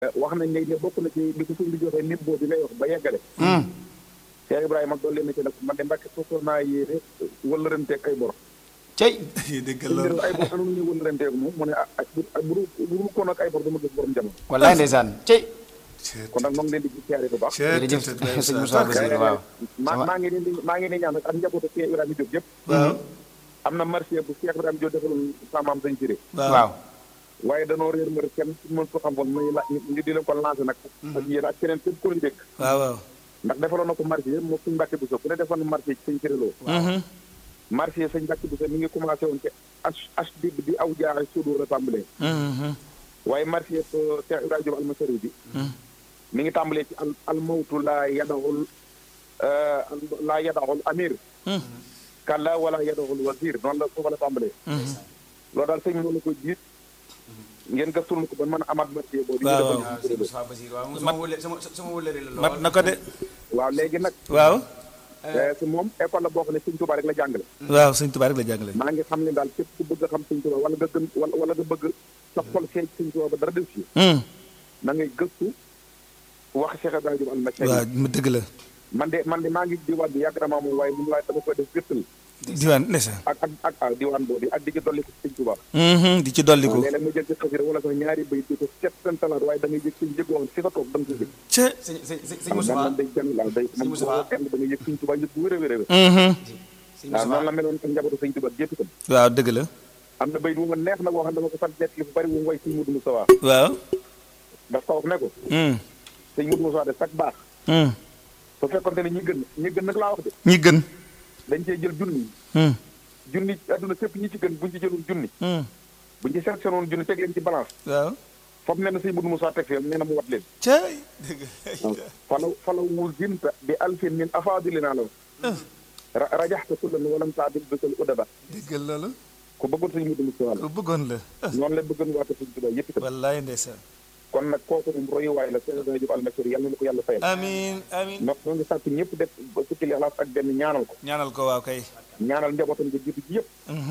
wax nañ ne bokk na ci li ko suñ bi joxee nit boobu ngay wax ba yeggale. Cheikh Ibrahima doon leen na ci nag man de mbàkke foofu naa yéene wëllëranteeg ay bor. cey dégg suñ loolu bi ay bor anu ñu wëllëranteeg moom mu ne ah ah bu bu bu ko nag ay bor dama gis borom jamono. wallaay ndeysaan cey kon nag moo ngi leen di siyaare bu baax. jërëjëf sëñ Moussa Bassirou waaw maa maa ngi leen di maa ngi leen di ñaan nag ak njabootu Cheikh Ibrahima Diop yëpp. waaw am na marché bu Cheikh Ibrahima Diop defaloon sa maam sañ siré waaw waaye danoo réer mbër kenn su mën ko xam woon muy la ñu di leen ko lancé nag. ak yéen ak keneen képp ku ñu dégg. waaw waaw ndax defaloon na ko marché moo suñ mbàkke bu so ku ne defoon na marché ci sëñ siréloo marché sëñ mbàkke bu so mi ngi commencé woon ci h h dib di aw jaaxe suudu la tàmbalee waaye marché Cheikh Ibrahima Diop almasari bi mi ngi tàmbalee ci al al mawtu laa yadaxul laa yadaxul amir kalla wala yadaxul wasir noonu la foofa la tàmbalee loolu daal sëñ moo la ko jiit ngeen gëstul ma ko ba mën a amaat marché boobu waaw ñu waaw. defoon ci sëñ Siréloo. Moussa Bassirou waaw sama wële sama sama wëlëri la lool mat na ko de waaw léegi nag waaw te moom école la boo xam ne sëñ Tuubaa rek la jàngale waaw sëñ Tuubaa rek la jàngale maa ngi xam ne daal képp ku bëgg a xam sëñ Tuubaa wala nga gën wala wala nga bëgg sa xol feeñ sëñ Tuubaa ba dara def si na ngay gëstu wax Cheikh Ibrahima Diop almasari waaw mu dëgg la man de man de maa ngi diwaan bi yàgg na maa moom waaye mun waaye dama koy def gëstal diwaan ndeysaan ak ak ak ah diwaan boobu ak di ci dolli ko sëñ Tuubaa di ci dolliku léeg-léeg mu jël ci xasida wala sax ñaari bay di ko seet seen talaat waaye da ngay yëg suñ jëgoo fi nga toog da nga ko yëg ca sëñ sëñ sëñ sëñ waaw Moussa man day kenn laal day man Moustapha. boo kenn da ngay yëg suñ Tuubaa yëg bu wér a wér a wér sëñ waaw noonu Moussa la meloon ak njabootu sëñ Tuubaa gépp itam waaw dëgg la am na bay bu ma neex nag boo xam ne dama ko sant nekk fu bari wu ngoy sëñ Mudu Musaa waaw daf ko wax ne ko sëñ Mudu Musaa de sax baax su fekkonte ne ñi gën ñi gën nag laa wax de ñi gën dañ cee jël junni junni adduna sépp ñi ci gën buñ ci jëlul junni buñ ci sélectionné woon junni teg leen ci balance waaw foofu nee na sëñ Mudu Musaa teg fee nee na mu wat leen ca dëgg falaw falaw wuzinta bi alfin min afaadilina la ra- rajaxta kullan walam taadil bisal udaba dëggal loolu ku bëggoon sëñ Mudu Musaa la ku bëggoon la noonu la bëggoon waate sëñ Tuubaa yëpp itam wallaay ndeysaan kon nag kooku moom royuwaay la Cheikh Ibrahima Diop almasari yàlla na ko yàlla fayal amiin amiin ndax ñoo ngi sàkk ñëpp def ba fukki lixlaas ak benn ñaanal ko ñaanal ko waaw kay ñaanal njabootam nga jiitu ci yëpp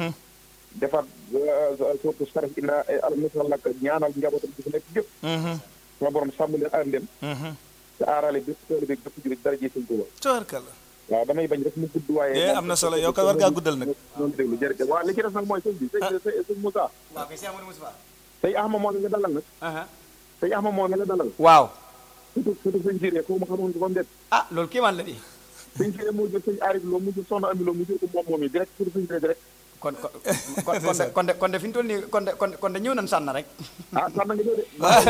defaat surtout sarif ina almasal nag ñaanal njabootam gi fi nekk yëpp sama borom sàmm leen aar leen te aarale bépp tool bi bépp jurit dara ji sëñ Tuubaa tabarkalla waaw damay bañ rek mu gudd waaye Eh, am na solo yow kay war ngaa guddal nag noonu déglu jërëjëf waaw li ci des nag mooy sëñ bi sëñ sëñ sëñ Moussa waaw kay Cheikh Amadou Moussa sëñ Ahma moo nga dalal nag sëñ Ahma moo nga dalal waaw surtout surtout sëñ Siré ko ma xamoon ko ndet ah loolu kéemaan la di sëñ Siré moo jël sëñ Arif Lo mu jël soxna Ami Lo mu jël ko moom moom yi direct surtout sëñ Siré direct kon kon kon kon de kon de kon de fi ñu toll nii kon de kon de kon de ñëw nañ sànn rek ah sax na nga ñëw de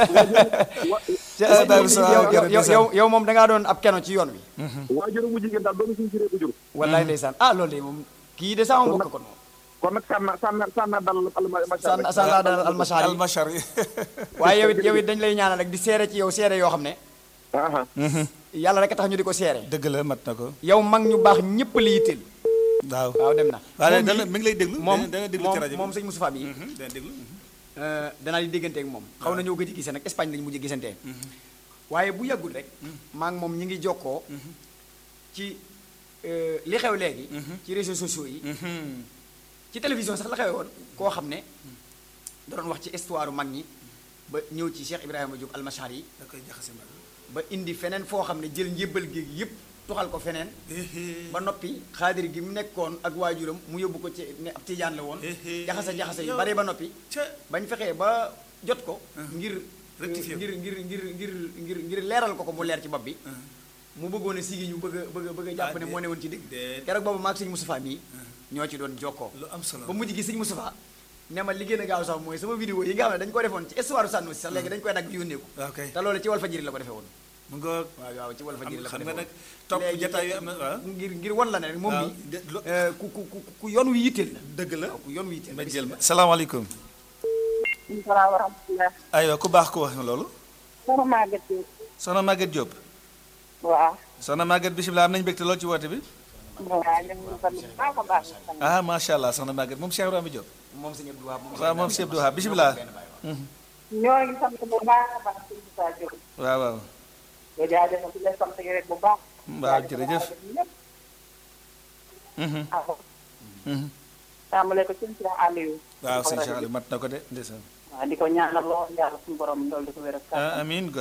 Eh, Baye Moussa, yow yow jërëjëf. yow yow moom da ngaa doon ab keno ci yoon wi waajur mu jigéen daal doomu sëñ Siré ko jur wallaay ndeysaan ah loolu de moom kii de sama mbokk kon moom kon nag sànna sànna sànna dalal alma sànn sànn laa dalal almashaar yi almachar yi waaye yow it yow it dañ lay ñaanal rek di seere ci yow seere yoo xam ne aha yàlla rek a tax ñu di ko seere dëgg la mat na ko yow mag ñu baax ñëpp la yitteel waaw waaw dem na waaw moom dana mii- mi ngi lay déglu moom dana déglu moom ci rajo bi moom sëñ Moustapha bi Mhm, dana déglu danaa di déggante ak moom xaw na ñoo gëj a gisee nag Espagne lañu mujj gisantee waaye bu yàggul rek maa ngi moom ñi ngi jokkoo ci euh, li xew léegi ci réseaux sociaux yi ci télévision sax la xewe woon koo xam ne da doon wax ci histoire mag ñi ba ñëw ci Cheikh Ibrahima Diop almashar yi da koy jaxase mbaa ba indi feneen foo xam ne jël njébbal géeg yépp tuxal ko feneen ba noppi xaadir gi mu nekkoon ak waajuram mu yóbbu ko ci ne ab tijaan la woon Éhé. jaxase jaxase yu bare ba noppi ca bañ fexee ba jot ko ngir Rectifier ko. ngir ngir ngir ngir ngir ngir leeral ko ko mu leer ci bopp bi mu bëggoon a sigi ñu bëgg a bëgg a bëgg a jàpp Ah, ne déet. moo ne woon ci digg Déet. keroog boobu maag sëñ Moustapha mii ñoo ci doon jokkoo lu am solo ba mujj gi sëñ Moustapha ne ma li gën a gaaw sax mooy sama vidéo yi nga xam ne dañ ko defoon ci histoire sànnu si sax léegi dañ koy dagg yónnee ko waaw kay te loolu ci Walfadjri la ko defee woon mu ngoog waaw waaw ci Walfadjri la ko xam defee nga woon nag topp Léegi jataay yu am na waaw ngir ngir wan la ne rek moom waaw, mi de- lo- ku ku ku ku yoon wi yitteel la dëgg la waaw ku yoon wi yitteel ma la jël ma salaamaaleykum salaam wa rahmatulah. aywa ku baax ku wax loolu soxna Maguette Diop. soxna Maguette Diop waaw. soxna Maguette bisimilah am nañu mbégte lool ci woote bi waaw ñu ngi sant bu baax a baax. ah macha allah soxna Maguette moom Cheikh Ibrahima Diop moom sëñ Abdou Wahab moom waaw moom Cheikh Abdou Wahab bisimilah ñoo ngi sant bu baax a baax sëñ Moussa Diop. waaw waaw nga jaajëfal di leen sant yi rek bu baax. waaw jërëjëf ñëpp. Mhm, ah mhm. tàmbale ko sëñ Cheikh Aliou. waaw sëñ Cheikh Aliou mat na ko de ndeysaan waaw di ko ñaanal lool yàlla suñu borom dool di ko wér ak ah amiin